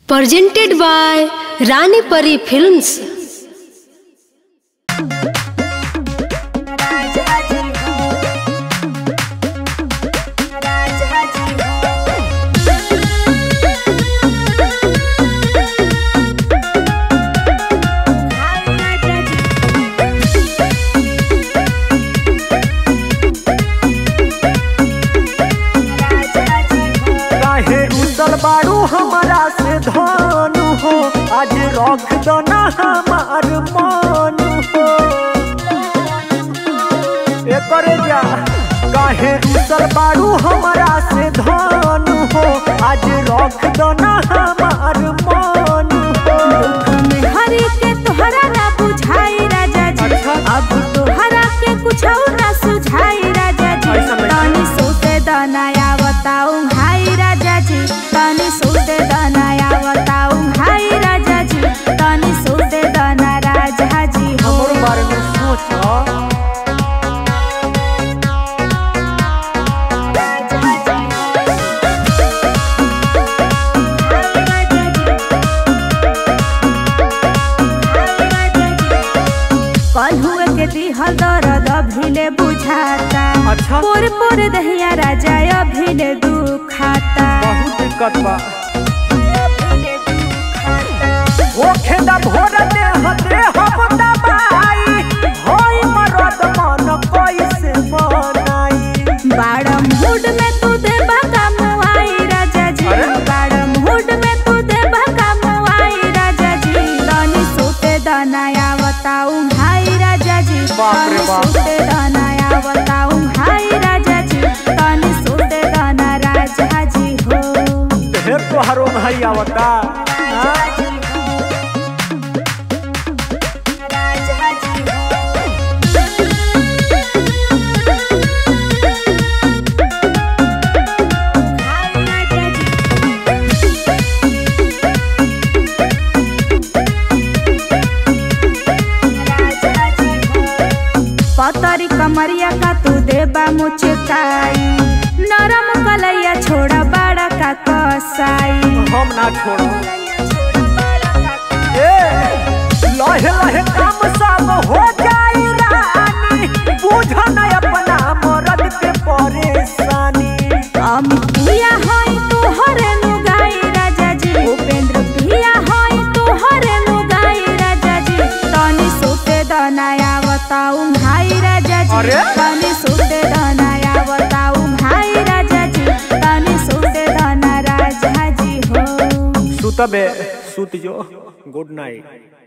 presented by Rani Pari Films. काहे रुसल बाड़ू हमारा से धनु हो आज रख दो ना हमार मन हो एकर जा काहे रुसल बाड़ू हमारा से धनु हो आज रख दो ना हमार मन हो हरी के तोहरा ना बुझाई राजा जी अच्छा। अब तोहरा के कुछ ना सुझाई राजा जी ऐसा नहीं। तनी सोते दनाया बताऊ हाय राजा जी तनी सोते दनाया बताऊ हाय राजा जी तनी सोते दना राजा जी हो हमर बारे में सोच कल हुए के दिहल दर्द अभिले बुझाता अच्छा। पोर पोर दहिया राजा अभिले दुखाता बहुत दिक्कत बा होखे दा भोर दे हते हम दबाई होई मरद मन कैसे मनाई बाड़ मूड में तू देबा कमवाई राजा जी अरे? बाड़ मूड में तू देबा कमवाई राजा जी तनी सोते दनाया बताऊ हाय राजा जी बाप रे तनी बाप। सोते दनाया बताऊ हाय राजा जी तनी सोते दना राजा जी हो ढेर तोहारो नहीं आवता हाँ? पतरी कमरिया का तू देबा मुचकाई नरम कलैया छोड़ा बड़ा का कसाई हम ना छोड़ो ए लहे लहे काम सब हो जाई रानी बुझ न अपना मरद के परेशानी अमित पिया होई तोहरे नुगाई राजा जी उपेंद्र पिया होई तोहरे नुगाई राजा जी तनी सोते दनाया बताऊ भाई राजा जी अरे? तनी सोते दनाया बताऊ भाई राजा जी तनी सोते दना राजा जी हो सुतबे सुत जो गुड नाइट